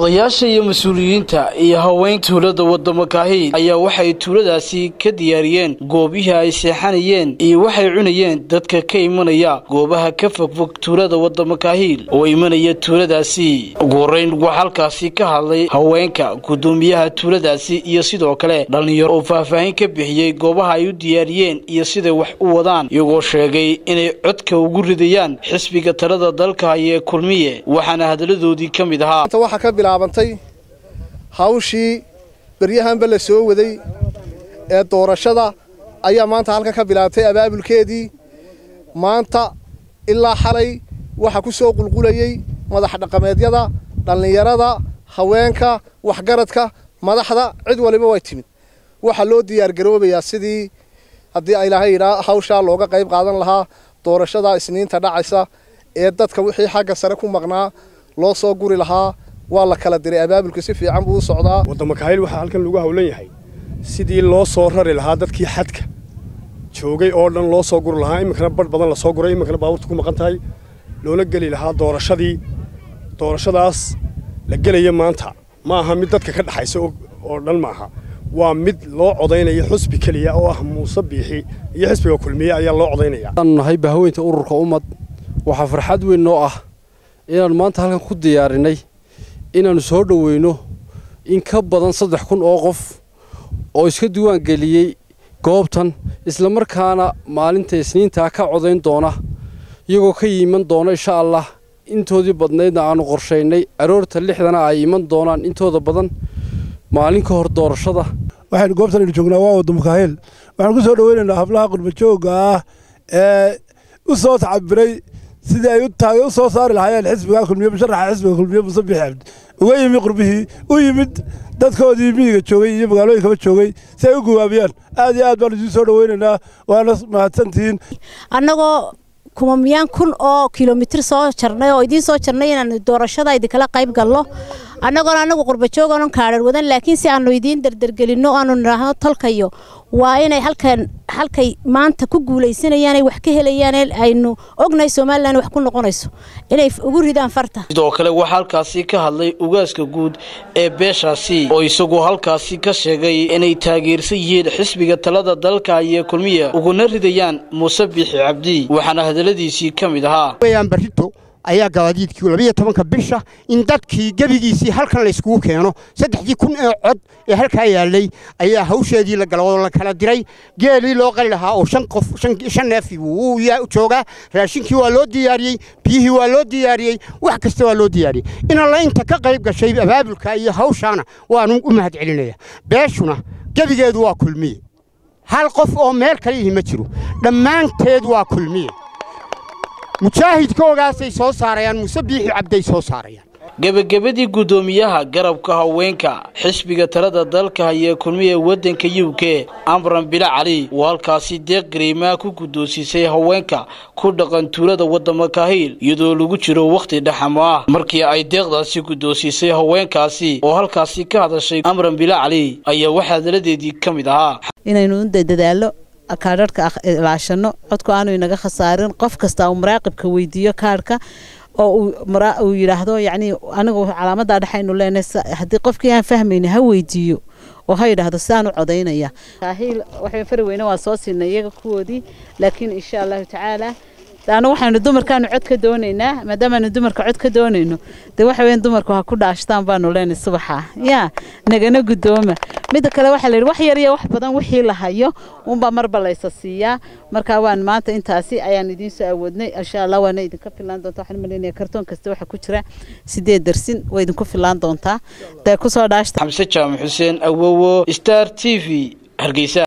odayaasha iyo mas-uuliyiinta iyo haween tuulada wadamo kaahiil ayaa waxay tuuladaasi ka diyaariyeen goobihii ay seexanayeen iyo waxay cunayeen dadka ka imanaya goobaha ka fogfog tuulada wadamo kaahiil oo imanaya tuuladaasi ugu horeyn waxaa halkaasi ka hadlay haweenka gudoomiyaha tuuladaasi iyo sidoo kale dhallinyaro oo faahfaahin ka bixiyey goobaha ay u diyaariyeen iyo siday wax u wadaan iyagoo sheegay inay codka ugu ridayaan xisbiga talada dalka haya ee kulmiye waxaana hadaladoodii ka mid ahaa waxaa ka bilaabantay hawshii beryahanba la soo waday ee doorashada ayaa maanta halkan ka bilaabtay abaabulkeedii maanta ilaa xalay waxaa ku soo qulqulayey madax dhaqameedyada dhallinyarada haweenka waxgaradka madaxda cid waliba way timid waxaa loo diyaargaroobayaa sidii haddii ilaahay yidhaa hawshaa looga qayb qaadan lahaa doorashada isniinta dhacaysa ee dadka wixii xagga sare ku maqnaa loo soo guri lahaa waa la kala diray abaabulka si fiican buu u socdaa wadamo kahayl waxaa halkan lagu hawlan yahay sidii loo soo rari lahaa dadkii xadka joogay oo dhan loo soo guri lahaa iminkana badh badan la soo guray iminkana baabuurta ku maqan tahay loona geli lahaa doorashadii doorashadaas la gelaya maanta ma aha mid dadka ka dhexaysa oo dhan maaha waa mid loo codaynayo xusbi keliya oo ah muuse biixi iyo xisbiga kulmiye ayaa loo codaynaya aanu nahay bahaweynta ururka ummad waxaa farxad weyn noo ah inaannu maanta halkan ku diyaarinay inaannu soo dhoweyno in ka badan saddex kun oo qof oo iska diiwaan geliyey goobtan islamarkaana maalinta isniintaa ka codayn doona iyagoo ka yiman doona insha allah intoodii badnaydna aannu qorshaynay aroorta lixdana ay iman doonaan intooda badan maalin ka hor doorashada waxaynu goobtan aynu joognaa waa wadamo kaaheel waxaanu ku soo dhoweynaynaa hablaha qurbajoogga ah ee u soo tacabiray sidii ay u soo saari lahaayeen xisbiga kulmiye musharaxa xisbiga kulmiye muuse biixi cabdi uga yimi qurbihii u yimid dadkoodii miyiga joogay iyo magaalooyinkaba joogay si ay u gawaabiyaan aad iyo aad baanu idiin soo dhoweynaynaa waana mahadsantihiin annagoo kumamiyaan kun oo kilomitir soo jarnay oo idiin soo jarnay inaanu doorashada idinkala qayb galno annagoona annagu qurbajooganon kaadhar wadan laakiin si aanu idiin dardargelinno aanu nidhaahno tolkayo waa inay halkan halkay maanta ku guulaysanayaan ay wax ka helayaan aynu ognahay somalilan wax ku noqonayso inay ugu ridaan farta sidoo kale waxaa halkaasi ka hadlay ugaaska guud ee beeshaasi oo isagu halkaasi ka sheegay inay taageersan yihiin xisbiga talada dalka iyo kulmiya uguna ridayaan muuse biixi cabdi waxaana hadaladiisii ka mid ahaa ayaa gabaadiidkii labiyo tobanka bisha in dadkii gebigiisii halkan layskugu keeno saddexdii kun ee cod ee halkaa yaallay ayaa hawsheedii la gala oo la kala diray geelii loo qali lahaa oo shan qof shan neefi wuu joogaa raashinkii waa loo diyaariyey biyihii waa loo diyaariyey wax kasta waa loo diyaariyey inalla inta ka qayb gashay abaabulka iyo hawshaana waanu u mahad celinaya beeshuna gebigeedu waa kulmiye hal qof oo meel kale yihi ma jiro dhammaanteed waa kulmiye mujaahidkoogaasay soo saarayaan muuse biixi cabday soo saarayaan gebagabadii guddoomiyaha garabka haweenka xisbiga talada dalka hayee kulmiya waddanka u k amran bila cali oo halkaasi deeq gariimaa ku guddoonsisay haweenka ku dhaqan tuulada wadamo kahiil iyadoo lagu jiro wakhti dhaxamo ah markii ay deeqdaasi guddoonsisay haweenkaasi oo halkaasi ka hadashay amran bila cali ayaa waxaa hadaladeedii ka mid ahaa inaynu dadaallo kaadharhka ilaashano codku aanu inaga khasaarin qof kasta uu maraaqibka weydiiyo kaadhka oo uu yidhaahdo yacni anigu calaamadaa dhexaynu leenahay haddii qofkii aan fahmayna ha weydiiyo oo ha yidhaahdo sidaan u codaynaya kaahiil waxay fari weyne waa soo siinay iyaga kuwoodii laakiin insha allahu tacaala anu waxaanu dumarkaanu cod ka doonaynaa maadaamaanu dumarka cod ka doonayno dee waxa weyan dumarku ha ku dhaashtaan baanu leenahay subaxa yaa nagana guddooma midda kale waxaa la yidhi wax yar iyo wax badan wixii la hayo unbaa marba laysa siiyaa marka waan maanta intaasi ayaan idiin soo awoodnay insha allah waana idinka filaan doontaa waxaan malaynaya kartoon kasta waxa ku jira sideed darsin waa idinku filaan doontaa dee kusoo dhaashta xamse jaamac xuseen awowo star t v hargeysa